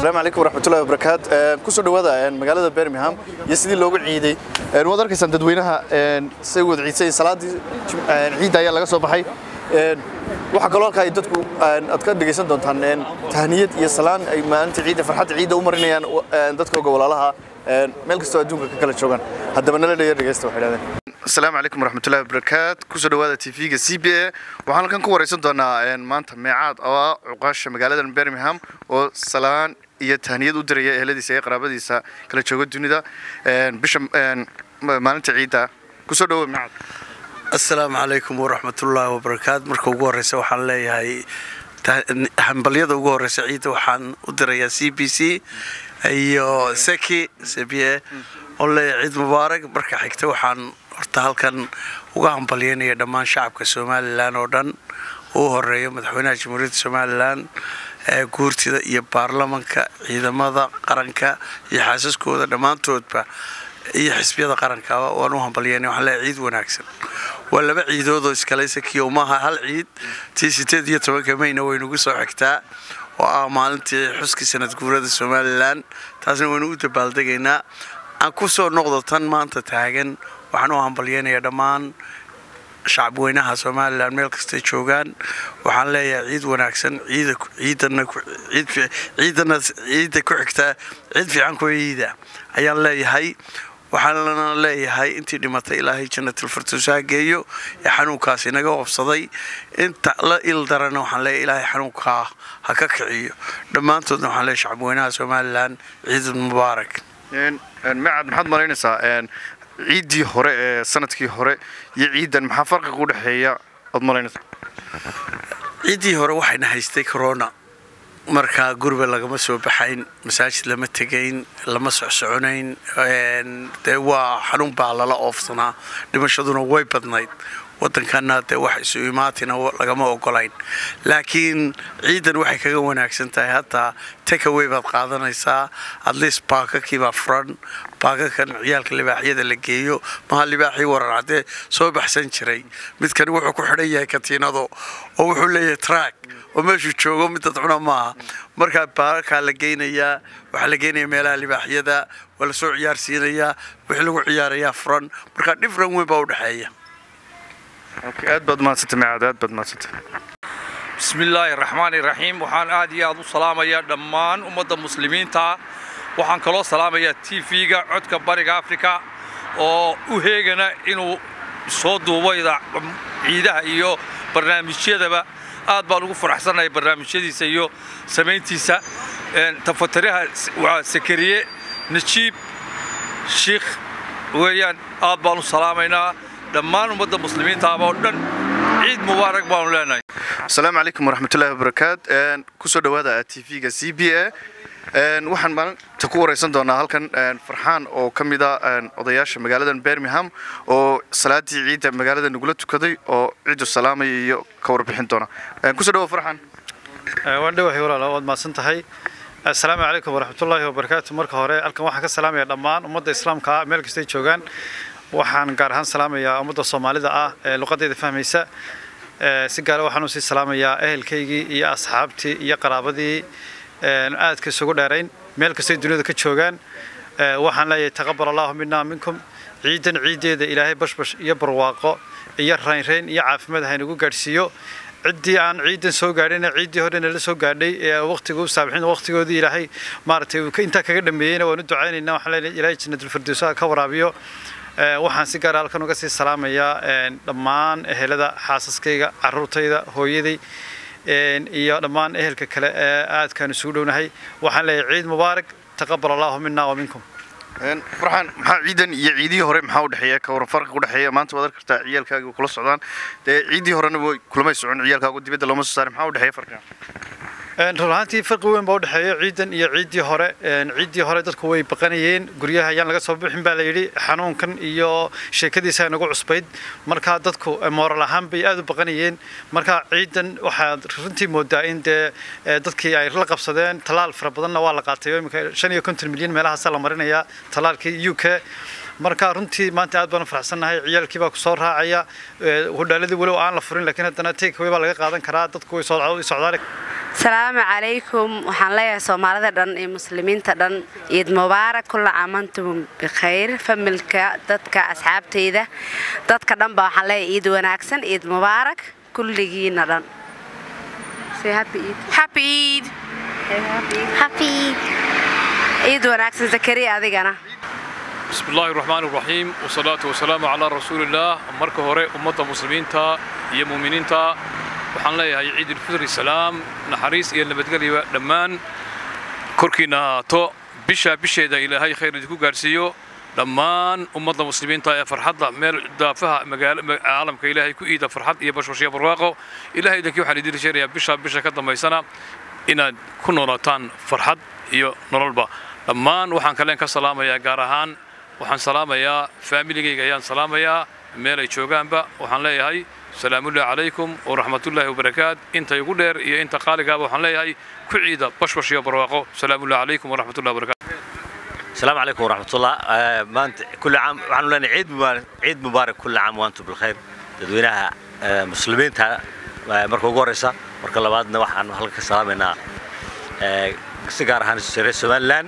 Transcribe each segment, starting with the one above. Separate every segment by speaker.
Speaker 1: asalaamu calaykum waraxmatullahi wabarakaat kusoo dhawaada magaalada birmingham iyo sidii loogu ciiday waad arkaysaan dadweynaha say wada ciidsay salaadii ciidda ayaa laga soo baxay waxaa kaloo halkaa ay dadku aad ka dhegaysan doontaan tahniyad iyo salaan ay maalinta ciidda farxadda ciidda u marinayaan dadkooga walaalaha meel kastoo adduunka ka kala joogaan haddaba nala dheya dhegaysta waxay dhahdeen asalaamu calaykum waraxmatullahi wabarakaat kusoo dhawaada tv-ga c b a waxaan halkan ku waraysan doonaa maanta meecaad oo ah cuqaasha magaalada birmingham oo salaan iyo tahniyad u diraya eheladiisa iyo qaraabadiisa kala jooga dunida bisha maalinta ciidda kusoo dhawo meecaad
Speaker 2: asalaamu calaykum waraxmatullaahi wabarakaat marka ugu horeysa waxaan leeyahay hambalyada ugu horeysa ciidda waxaan u dirayaa c b c iyo seki cba oo leeyahay ciid mubaarak marka xigta waxaan horta halkan uga hambalyeynaya dhammaan shacabka somalilan oo dhan uu horeeyo madaxweynaha jamhuuriyadda somalilan guurtida iyo baarlamanka ciidamada qaranka iyo xaasaskooda dhammaantoodba iyo xisbiyada qarankaba waan u hambalyeynay waxaan leeyahay ciid wanaagsan waa laba ciidoodoo iskalaysa kiyo maaha hal ciid tii sideed iyo tobanka mayna waynugu soo xigtaa oo ah maalintii xuskii sanad guurada somalilan taasna waynu u dabaaldegaynaa aan ku soo noqdo tan maanta taagan waxaan u hambalyeynayaa dhammaan shacabweynaha somalilan meel kastay joogaan waxaan leeyahay ciid wanaagsan ciidana ciidda ku xigtaa ciid fiican ku ciida ayaan leeyahay waxaana leeyahay intii dhimatay ilaahay jannatilfirdows ha geeyo ee xanuunkaas inaga wabsaday inta la il darana waxaan leeyahay ilaahay xanuunkaa ha ka kiciyo dhammaantoodna waxaan leeyahay shacabweynaha somalilan ciid mubaarak
Speaker 1: meecad maxaad malaynaysaa ciiddii hore ee sanadkii hore iyo ciiddan maxaa farqiga u dhexeeya oad malaynaysaa
Speaker 2: ciiddii hore waxayna haystay corona markaa guriga lagama soo baxayn masaajid lama tegayn lama socsoconayn dee waa xanuun baa lala oofsanaa dhimashaduna way badnayd waddankana dee wax isu imaatina lagama ogolayn laakiin ciidan waxay kaga wanaagsan tahay hataa takaway baad qaadanaysaa atleast baakakiibaa furan baakakan ciyaalka libaaxyada la geeyo maha libaaxii warar caddee soo baxsan jiray midkani wuxuu ku xidhan yahay katiinado oo wuxuu leeyahay track oo meeshuu joogo mid dadcuna maaha markaa baakakaa la geynayaa waxaa la geynaya meelaha libaaxyada waa lasoo ciyaarsiinayaa wixii lagu ciyaarayaa furan markaa dhifran weyn baa u dhexeeya
Speaker 1: aad baad mahadsantay meecaad aad baad mahadsantay
Speaker 3: bismillaahi raxmaani raxiim waxaan aad iyo aad u salaamayaa dhammaan ummadda muslimiinta waxaan kaloo salaamayaa t v-ga codka bariga afrika oo u heegana inuu soo duubo ciidaha iyo barnaamijyadaba aad baan ugu faraxsannahay barnaamijyadiisa iyo samayntiisa tafatiraha waa sakariye najiib shiikh weeyaan aad baan u salaamaynaa dhammaan ummadda muslimiintaaba oo dhan ciid mubaarak baanu leenahay
Speaker 1: asalaamu calaykum waraxmatullahi wabarakaat kusoo dhawaada t v-ga c b a waxaan maalinta ku waraysan doonaa halkan farxaan oo ka mid a odayaasha magaaladan birmingham oo salaadii ciidda magaalada nagula tukaday oo ciidu salaamaya iyo ka warbixin doona kusoo dhawo farxaan
Speaker 4: waan dhawahay walaala waad mahadsan tahay asalaamu calaykum waraxmatullaahi wabarakaatu marka hore halkan waxaan ka salaamaya dhammaan ummadda islaamka meel kastay joogaan waxaan gaar ahaan salaamayaa ummadda soomaalida ah ee luqadeyda fahmaysa si gaara waxaan usii salaamayaa ehelkaygii iyo asxaabtii iyo qaraabadii aadka isugu dheerayn meel kastay duniyada ka joogaan waxaan leeyahay taqabal allahu minaa minkum ciidan ciiddeeda ilaahay bashbash iyo barwaaqo iyo raynrayn iyo caafimaad haynagu gaadhsiiyo ciddii aan ciidan soo gaadhayna ciiddii horena la soo gaadhay ee waqtiga u saabixin waqtigoodii ilaahay maaragtay intaa kaga dhameeyeyna waan u ducaynaynaa waxaan leeyahay ilaahay jannatulfirdowsaha ka waraabiyo waxaan si gaara halkan uga sii salaamayaa dhammaan ehelada xaasaskayga caruurtayda hooyaday iyo dhammaan ehelka kale ee aadkaan isugu dhownahay waxaan leeyahay ciid mubaarak taqabal allahu mina wa minkum
Speaker 1: farxaan maxaa ciidan iyo ciidihii hore maxaa u dhexeeya ka waran farqiga u dhexeeya maanta waad arki kartaa ciyaalkaaga kula socdaan dee ciiddii horena way kulamay socon ciyaalkaagu dibadda looma soo saaray maxaa u dhexeeya farqiga
Speaker 4: run ahaantii farqi weyn baa u dhexeeya ciidan iyo ciiddii hore ciiddii hore dadku way baqanayeen guryaha ayaan laga soo bixin baa la yidhi xanuunkan iyo sheekadiisa nagu cusbayd markaa dadku mooral ahaan bay aad u baqanayeen marka ciidan waxaad runtii moodaa in dee dadkii ay la qabsadeen tallaal fara badanna waa la qaatay imika shan iyo konton milyan meelahaasaa la marinayaa tallaalkii u k marka runtii maanta aad baan u faraxsannahay ciyaalkii baa ku soo raacaya hodhaaladii walow aan la furin laakiin haddana take away baa laga qaadan karaa dadku way socdaali
Speaker 5: asalaamu calaykum waxaan leeyahay soomaalida dhan iyo muslimiinta dhan ciid mubaarak kulla caamantum bikhayr familka dadka asxaabtayda dadka dhanba waxaan leeyahay ciid wanaagsan ciid mubaarak kulligiina dhan Say happy Eid.
Speaker 6: Happy Eid.
Speaker 5: Say happy Eid.
Speaker 6: Happy Eid.
Speaker 5: ciid wanaagsan zakariya adigana
Speaker 3: بسم الله الرحمن الرحيم والصلاة والسلام على رسول الله marka hore ummadda muslimiinta iyo muuminiinta waxaan leeyahay ciid ulfitri salaam naxariis iyo nabadgelyo dhammaan korkiina ahaato bisha bisheeda ilaahay khayr idinku gaarsiiyo dhammaan ummadda muslimiinta ee farxadda meel daafaha magaalo caalamka ilaahay ku iida farxad iyo bashbashiyo barwaaqo ilaahay idinkii waxaan idin rajaynayaa bisha bisha ka dambaysana inaad ku noolaataan farxad iyo nololba dhammaan waxaan kaleen ka salaamayaa gaar ahaan waxaan salaamayaa faamiligayga ayaan salaamayaa meel ay joogaanba waxaan leeyahay salaamullahi calaykum waraxmatullaahi wabarakaat inta igu dheer iyo inta qaaligaaba waxaan leeyahay ku ciida bashbash iyo barwaaqo salaamullahi calaykum waraxmatullahi wabarakaat
Speaker 7: السلام عليكم ورحمة الله آه، ما أنت كل عام وحنا لنا عيد مبارك عيد مبارك كل عام وأنتم بالخير تدوينها آه، مسلمين تا مركو قوريسا مركو لبادنا وحنا هلك سلامنا سيجار هان سيري سوالان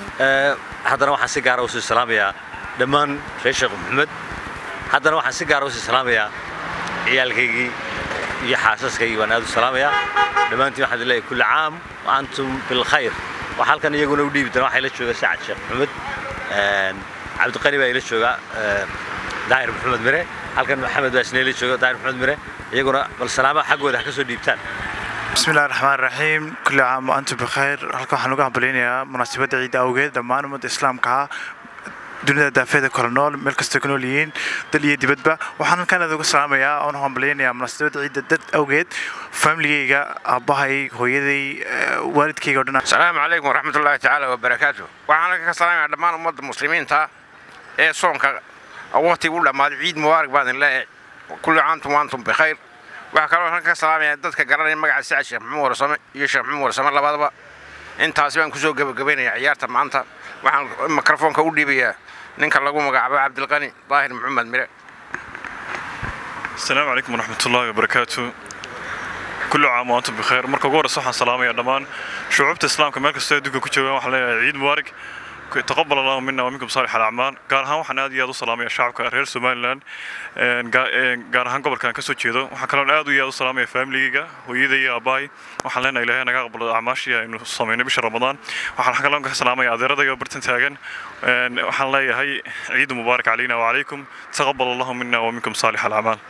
Speaker 7: هذا وحنا سيجار وسي سلام يا دمان شيخ محمد هذا وحنا سيجار وسي سلام يا عيالكيجي iyo xaasaskaygi waan aad u salaamayaa dhammaantiin waxaan idin leeyahay kulli caam wa antum bilkhayr waxaa halkan iyaguna u dhiibi doona waxaa ila jooga sacad sheekh maxamed cabdiqani baa ila jooga daahir maxamed mire halkan maxamed baa isna ila jooga daahir maxamed mire iyaguna bal salaamaha xaggooda ha ka soo dhiibtaan
Speaker 4: بسم الله الرحمن الرحيم كل عام وأنتم بخير halkan waxaan uga hambaleynayaa munaasabadda ciidda awgeed dhammaan ummadda islaamka ah dunida daafeeda kala nool meel kastoo ka nool yihiin dal iyo dibadba waxaan halkan aad uga salaamayaa oon u hambaleynayaa munaasabadda ciidda dad awgeed familigayga aabbahay hooyaday eh, waalidkayga oo dhan
Speaker 8: السلام عليكم ورحمة الله تعالى وبركاته waxaan ka salaamayaa dhammaan ummadda muslimiinta ee soonka waqtiga u dhammaaday ciid mubaarak baan idin leeyahay kulli caantum waantum bikhayr waxaa kaloo halkan ka salaamayaa dadka garanaya magaca sacad sheekh maxamuud warsame iyo sheekh maxamuud warsame labadaba intaasi baan kusoo gebagabaynayaa ciyaarta maanta waxaan mikrofoonka u dhiibayaa ninka lagu magacaabo cabdilqani daahir maxamed mire
Speaker 9: السلام عليكم ورحمة الله وبركاته كل عام وأنتم بخير مركو غور صحة سلامة يا دمان شعوبة الإسلام كمان كستوى دوكا كتشوغان وحنا عيد مبارك تقبل الله منا ومنكم صالح الأعمال قال ها وحنا aad iyo aad u salaamaya shacabka reer Somaliland een gaar ahaan gobolkan ka soo jeedo waxaan kaloo aad iyo aad u salaamaya family-ga hooyaday iyo aabbahay waxaan leenahay ilaahay naga aqbalo acmaashii aynu sameynay bisha Ramadaan waxaan kaloo ka salaamaya adeeradayga bartan taagan een waxaan leeyahay ciid mubaarak علينا وعليكم تقبل الله منا ومنكم صالح الأعمال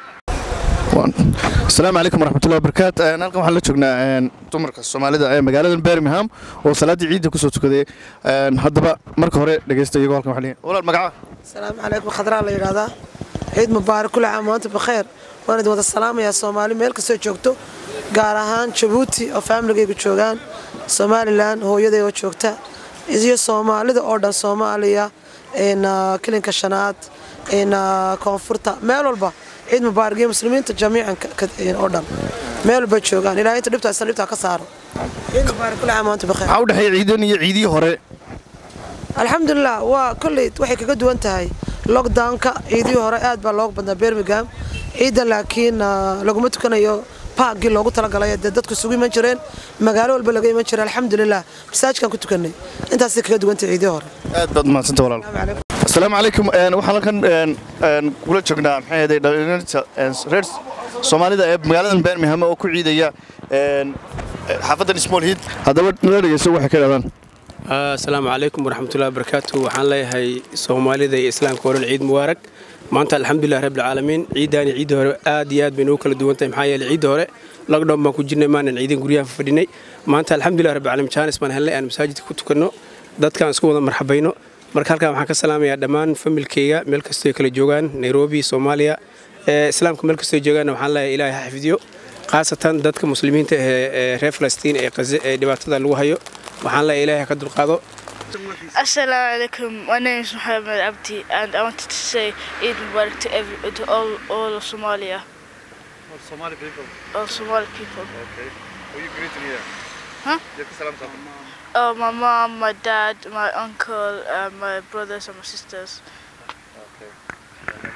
Speaker 1: asalaamu calaykum waraxmatullahi wabarakaat Een, halkan waxaan la joognaa een, dumarka soomaalida ee magaalada birmingham oo salaaddii ciidda kusoo tukaday Een, haddaba marka hore dhegeysta iyagoo halkan waxaa leeyahay walaal magaca
Speaker 10: السلام عليكم خضراء la yiraahdaa ciid mubaarak kulli caam waanta bikheer waan idin wada salaamayaa soomaali meel kastoo joogto gaar ahaan jabuuti oo faamiligaygu joogaan somalilan hooyaday oo joogta iyo soomaalida oo dhan soomaaliya een, ah, kilinka shanaad een, ah, koonfurta meel walba ciid mubaarak iyo muslimiinta jamiican ka- ka- een, oo dhan meel walba joogaan ilaahay inta dhibta isna dhibtaa ka saaro ciid mubaarak kulli caam waanta bikheer
Speaker 1: maxaa u dhexeeya ciidan iyo ciidihii hore
Speaker 10: alxamdulilah waa kolley waxay kaga duwan tahay lockdownka ciidihii hore aad baa looga badnaa birmingham ciidda laakiin ah, laguma tukanayo baagii loogu talagalay dee dadku isugu iman jireen magaalo walba laga iman jiray alxamdulilah masaajidkaan ku tukanay intaasay kaga duwan tahay ciidihii hore
Speaker 1: aad baad mahadsanta walaal asalaamu calaykum Een, waxaan halkan een, een, kula joognaa maxay ahayd dhalinyarta een, reer soomaalida ee magaaladan birmingham oo ku ciidaya een, xaafadan small heat haddaba nala dhegeyso waxay ka dhahdaan
Speaker 11: asalaamu calaykum waraxmatullahi wabarakaatu waxaan leeyahay soomaalida iyo islaamka oo dhan ciid mubaarak maanta alxamdulilah rabbilcaalamiin ciiddaani ciidda hore aad iyo aad bay noogu kala duwan tahay maxaa yeelay ciidda hore lockdown baan ku jirnay maanan ciidan guryaha fadhinay maanta alxamdulilah rabbilcaalamiin jaanis baan helnay aan masaajidka ku tukanno dadkaan isku wada marxabayno marka halkaan waxaan ka salaamayaa dhammaan familkeyga meel kastoo ay kala joogaan nairobi soomaaliya ee islaamka meel kastoo ay joogaanna waxaan leeyahay ilaahay ha xifdiyo khaasatan dadka muslimiinta ee ee reer falastiin ee qaze ee dhibaatada lagu hayo waxaan leeyahay ilaahay ha ka dulqaado
Speaker 6: Assalamu alaikum. My name is Muhammad Abdi, and I wanted to say Eid Mubarak to, every, to all, all of Somalia,
Speaker 4: Somali people
Speaker 6: all Somali people.
Speaker 4: okay who you greeting here
Speaker 6: Huh?
Speaker 4: you ka salaamtaa
Speaker 6: Oh, my mom, my dad, my uncle, uh, my brothers, and my sisters.
Speaker 4: okay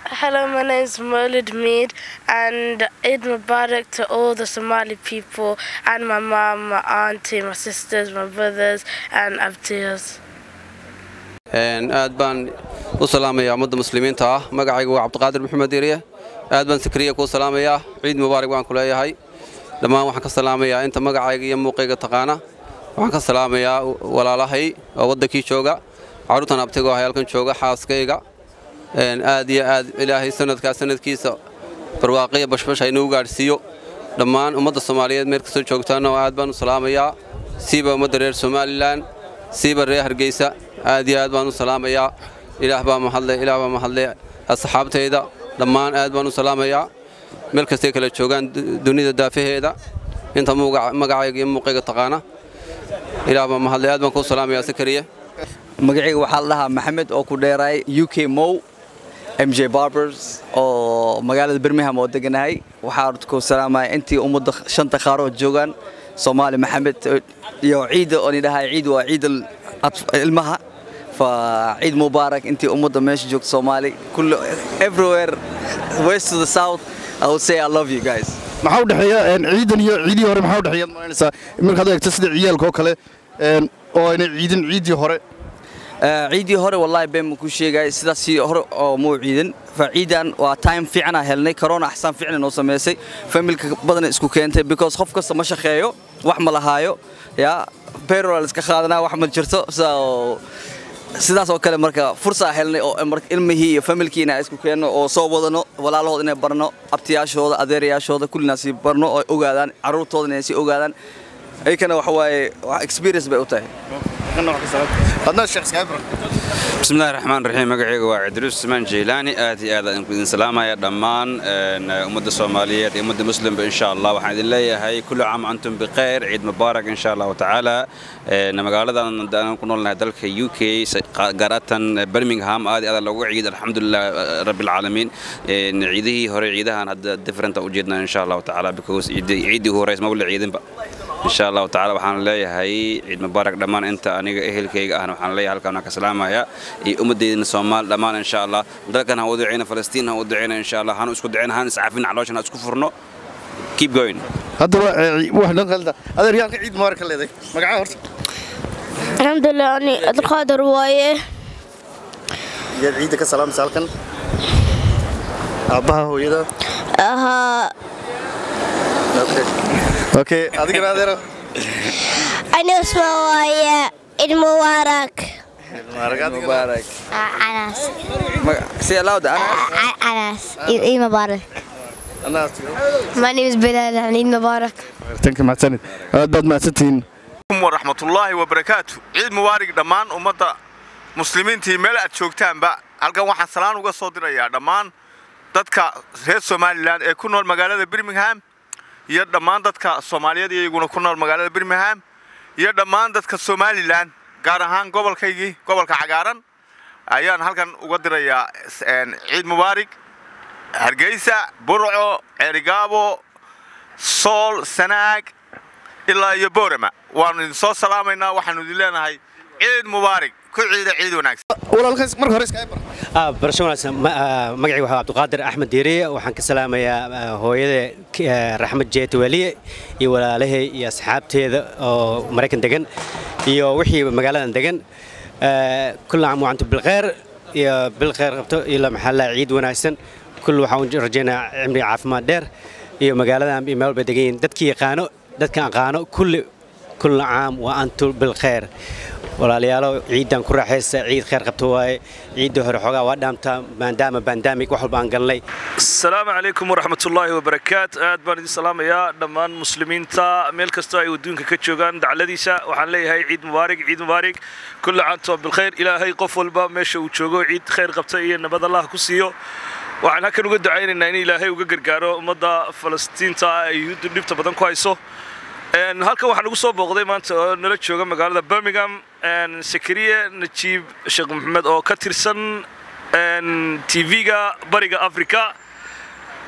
Speaker 6: Hello, my name is Maulid Mead, and Eid Mubarak to all the Somali people, and my mom, my auntie, my sisters, my brothers, and abtias.
Speaker 12: aad baan u salaamayaa ummadda muslimiinta ah magacaygu waa cabdiqaadir maxamed eriye aad baan sakriya kuu salaamayaa ciid mubaarak baan ku leeyahay dhammaan waxaan ka salaamayaa inta magacayga iyo muuqayga taqaana waxaan ka salaamayaa walaalahay oo waddankii jooga carruurtan abtigo ahay halkan jooga xaaskayga aad iyo aad ilaahay sanadkaa sanadkiisa barwaaqiya bashbash haynuu gaadhsiiyo dhammaan ummadda soomaaliyeed meel kastoo joogtaana oo aad baan u salaamayaa siiba ummadda reer somalilan siiba reer hargeysa aad iyo aad baan u salaamayaa ilaah baa mahadle ilaah baa mahadle asxaabtayda dhammaan aad baan u salaamayaa meel kastay kala joogaan dunida daafaheeda inta magacayga iyo muuqayga taqaana ilaah baa mahadle aad baan kuu salaamayaa sakariye
Speaker 13: magacayga waxaa la dhahaa maxamed oo ku dheeraay u k mow m j barbers oo magaalada birmingham oo deganahay waxaa ku salaamaya intii ummadda shanta qaarood joogaan soomaali maxamed iyo ciida oo nidhahay ciid waa ciid ilmaha فعيد مبارك انت امضى ماشي جوك صومالي كل everywhere west to the south I would say I love you guys
Speaker 1: maxaa u dhexeeya ciidan iyo ciidii hore maxaa u dhexeeya malaynaysaa markaad eegto sida ciyaalka oo kale oo aynay ciidin ciidii hore
Speaker 13: ciidii hore wallahi been ma ku sheegay sidaasii hore oo muu ciidan فعيدان waa time fiican aan helnay corona axsaan fiican noo sameysay familka badan isku keentay because qof kasta ma shaqeeyo wax ma lahaayo ya payroll iska qaadanaa wax ma jirto so sidaas oo kale marka fursaa helnay oo ilmihii iyo familkiina isku keenno oo soo wadano walaalahood inay barno abtiyaashooda adeerayaashooda kullina sii barno oo ogaadaan carruurtooda inay sii ogaadaan ayakana waxa waaye experience bay u tahay
Speaker 14: بسم الله الرحمن الرحيم مقعيق وعدروس سمان جيلاني آتي آذا إن سلامة يا دمان أمد الصومالية أمد مسلم إن شاء الله وحمد الله هاي كل عام أنتم بخير عيد مبارك إن شاء الله تعالى نمقالة دانا كنا لنا دلك يو كي قارة برمنغهام آدي هذا لو عيد الحمد لله رب العالمين عيده هو عيدها هذا ديفرنت وجدنا إن شاء الله تعالى بكوس عيدي هو رئيس مولى عيدين بقى إن شاء الله تعالى وحنا ليهاي عيد مبارك دمان أنت أنا أهلكيga ahna waxaan leeyahay halkaan ka salaamaya iyo ummadeedina Soomaal dhamaan insha Allah dalkan ha u duceeyna Falastiin ha u duceeyna insha Allah hanu isku duceeyna han iscaafin calooshan isku furno keep going
Speaker 1: haddaba wax dhan qalda adeer yaa ciid mubarak leeday magaca horta
Speaker 15: alxamdulilah ani abdulqaadir waaye
Speaker 1: yaad ciidda ka salaamaysa halkan aabbaha hooyada
Speaker 15: ahaa
Speaker 1: okay adigana adeero
Speaker 15: ani usma waaye ciid mubaarak
Speaker 13: مبارك
Speaker 15: anas
Speaker 13: say aloud
Speaker 15: anas ciid mubaarak My name is Bilal and Eid Mubarak.
Speaker 1: tanka mahadsanid aad baad mahadsantihiin
Speaker 16: waraxmatullaahi wabarakaatu ciid mubaarig dhammaan ummadda muslimiintii meel aad joogtaanba halkan waxaan salaan uga soo dirayaa dhammaan dadka reer somalilan ee ku nool magaalada birmingham iyo dhammaan dadka soomaaliyeed iyaguna ku nool magaalada birmingham iyo dhammaan dadka somalilan gaar ahaan gobolkaygii gobolka cagaaran ayaan halkan uga dirayaa ciid mubaarig hargeysa burco ceerigaabo sool sanaag ilaa iyo boorama waanu idin soo salaamaynaa waxaanu idin leenahay ciid mubaarig ku ciida ciid wanaagsan
Speaker 1: marka hore iska
Speaker 17: barasho wanaagsan magacayga waxaa cabdiqaadir axmed diiriye waxaan ka salaamayaa hooyada raxmed jeeti weliye iyo walaalahay iyo asxaabteeda oo maraykan degan iyo wixii magaaladan degan kulla caam wacantu bilkhayr iyo bilkhayr qabto iyo maxaa ciid wanaagsan كل waxaan rajaynaa cimri caafimaad dheer iyo magaaladan iyo meel bay degan yihiin dadkii yaqaano dadka aqaano kulli كل عام وأنتم بالخير walaalayaalo ciidan ku raaxaysa ciid khayr qabto waaye ciidda hore xoogaa waa dhaamtaa maadaama bandamig wax walba aan galnay
Speaker 18: asalaamu calaykum waraxmatullaahi wabarakaat aad baan idin salaamayaa dhammaan muslimiinta meel kastoo ay adduunka ka joogaan dacladiisa waxaan leeyahay ciid mubaarig ciid mubaarig kulla caanto bilkhayr ilaahay qof walba meesha uu joogo ciid khayr qabta iyo nabad allah ku siiyo waxaan halkan uga ducaynaynaa in ilaahay uga gargaaro ummadda falastiinta ay yuhuuddu dhibta badan ku hayso halkan waxaan ugu soo booqday maanta oo nala jooga magaalada birmingham sakariye najiib sheekh maxamed oo ka tirsan tv-ga bariga africa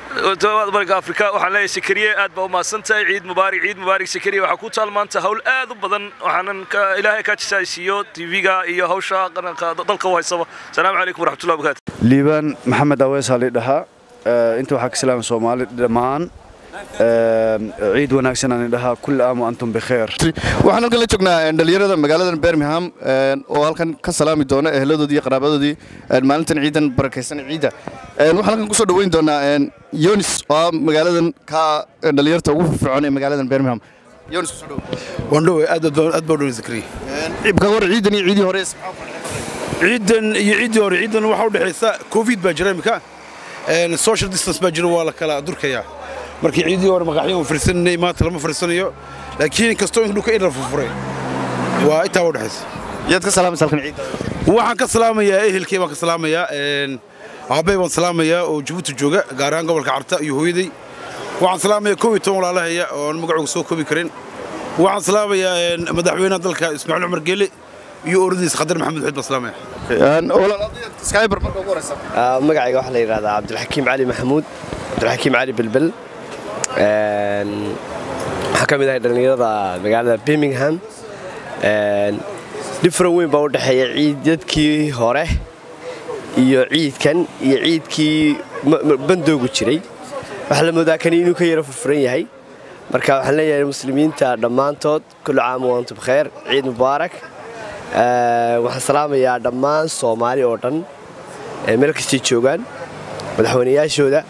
Speaker 18: bariga afrika waxaan leeyahay sakariye aad baa u mahadsan tahay ciid mubaarak ciid mubaarak sakariye waxaa ku taal maanta hawl aad u badan waxaanan ka- ilaahay kaa jisaaysiiyo tv-ga iyo hawsha qaranka dalka u haysaba asalaamu calaykum waraxmatullahi wabarakaatu
Speaker 19: liibaan maxamed awees ali dhahaa Eh, inta waxaa ka salaama soomaali dhammaan Eh, ciid wanaagsan aan dhahaa kulli aam wa antum bikheer
Speaker 1: waxaan halkan la joognaa een, dhalinyarada magaalada birmingham een, oo halkan ka salaami doona eheladoodii iyo qaraabadoodii een, maalintan ciidan barakaysan ciidda Een, waxaan halkan kusoo dhaweyn doonaa een, yonis oo ah magaaladan ka een, dhalinyarta ugu firfircoon ee magaaladan birmingham yonis kusoo dhawo
Speaker 20: wandhowe aad baa aad baa u dhow zakariya
Speaker 1: ibka hor ciidan iyo ciidii hore
Speaker 20: ciidan iyo ciiddii hore ciidan waxaa u dhexaysa covid baa jira imika Een, social distance baa jira waa la kala durkayaa markii ciiddii hore maqaxyo aan fariisanay maanta lama fariisanayo laakiin kastoo in dhulka in la furfuray waa intaa u dhexaysa
Speaker 1: yaad ka salaamaysa halkan ciidda
Speaker 20: waxaan ka salaamayaa ehelkay baan ka salaamayaa een, aabbay baan salaamayaa oo jabuuti jooga gaar ahaan gobolka carta iyo hooyaday waxaan salaamayaa kow iyo toban walaalahaya oo aan magacooga soo koobi karin waxaan salaamayaa een, madaxweynaha dalka ismaaciil cumar geele iyo oradiisa khadar maxamed xuud baan salaamaya
Speaker 1: skyber marka ugu horeysa
Speaker 21: magacayga waxaa la yidhahdaa cabdilxakiim cali maxamuud cabdilxakiim cali belbel Een, waxaan ka mid ahay dhallinyarada magaalada birmingham Een, different weyn baa u dhexeeya ciidadkii hore iyo ciidkan iyo ciidkii ma- ma- bandoogu jiray waxaa la moodaa kani inuu ka yaro furfuran yahay marka waxaan leeyahay muslimiinta dhammaantood kullu caam wa antum bikheer ciid mubaarak Ee, waxaan salaamayaa dhammaan soomaali oo dhan ee meel kastay joogaan madaxweynayaashooda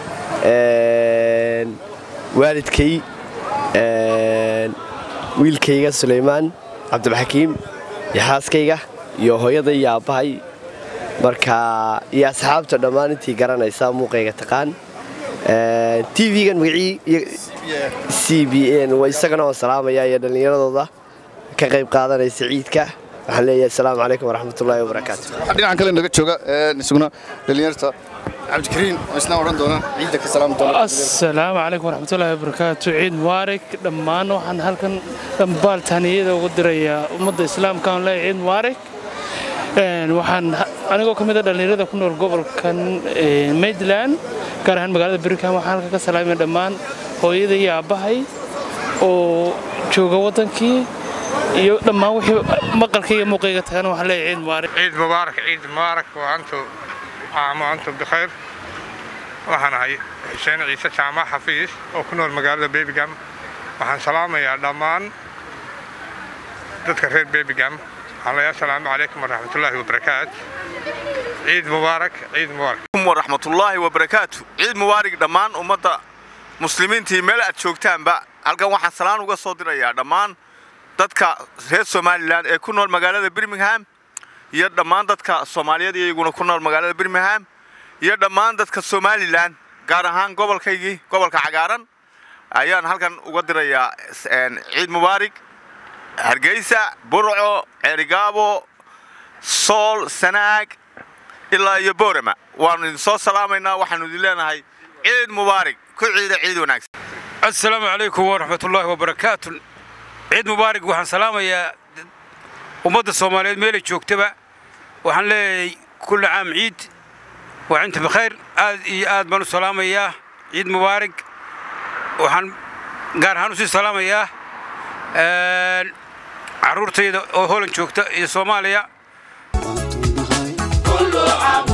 Speaker 21: een, waalidkay een, wiilkayga suleymaan cabdulxakiim iyo xaaskayga iyo hooyaday iyo aabbahay marka iyo asxaabta dhammaan intii garanaysa muuqayga taqaan Een, tv-gan magacii iyo- c b n waa isagana waan salaamayaa iyo dhallinyaradooda ka qayb qaadanaysa ciidka waxaan leeyahay asalaamu calaykum waraxmatullaahi wabarakaatu
Speaker 1: waxaa dhinacan kale naga jooga een, isaguna dhalinyarta cabdikariin oo isna odhan doona ciidda ka salaami doona
Speaker 22: asalaamu calaykum waraxmatullaahi wabarakaatu ciid mubaarak dhammaan waxaan halkan dhambaal tahniyada ugu dirayaa ummadda islaamka aan leeyahay ciid mubaarak Een, waxaan ha- anigoo ka mid a dhallinyarada ku nool gobolkan ee, maitland gaar ahaan magaalada birmingham waxaan halkan ka salaamaya dhammaan hooyada iyo aabbahay oo jooga waddankii iyo dhammaan wixii maqalkayga iyo muuqayga tagana waxaan leeyahay ciid mubaarak
Speaker 23: عيد مبارك عيد مبارك وأنتم عام وأنتم بخير waxaan ahay xuseen ciise jaamac xafiis oo ku nool magaalada bebigam waxaan salaamayaa dhammaan dadka reer bebigam waxaan leeyahay asalaamu calaykum waraxmatullaahi wabarakaat ciid mubaarak ciid mubaarak
Speaker 16: waraxmatullaahi wabarakaatu ciid mubaarig dhammaan ummadda muslimiintii meel aad joogtaanba halkan waxaan salaan uga soo dirayaa dhammaan dadka reer somalilan ee ku nool magaalada birmingham iyo dhammaan dadka soomaaliyeed iyaguna ku nool magaalada birmingham iyo dhammaan dadka somalilan gaar ahaan gobolkaygii gobolka cagaaran ayaan halkan uga dirayaa een, ciid mubaarig hargeysa burco ceerigaabo sool sanaag ilaa iyo boorama waanu idin soo salaamaynaa waxaanu idin leenahay ciid mubaarig ku ciida ciid wanaagsan
Speaker 24: asalaamu calaykum waraxmatullaahi wabarakaatu ciid mubaarig waxaan salaamayaa ummadda soomaaliyeed meelay joogtaba waxaan leeyahay kulli caam ciid waa cinta bikhayr aad iyo aad baan u salaamayaa ciid mubaarig waxaan gaar ahaan usii salaamayaa een, carruurtayda oo holan joogta iyo soomaaliya
Speaker 25: كل عام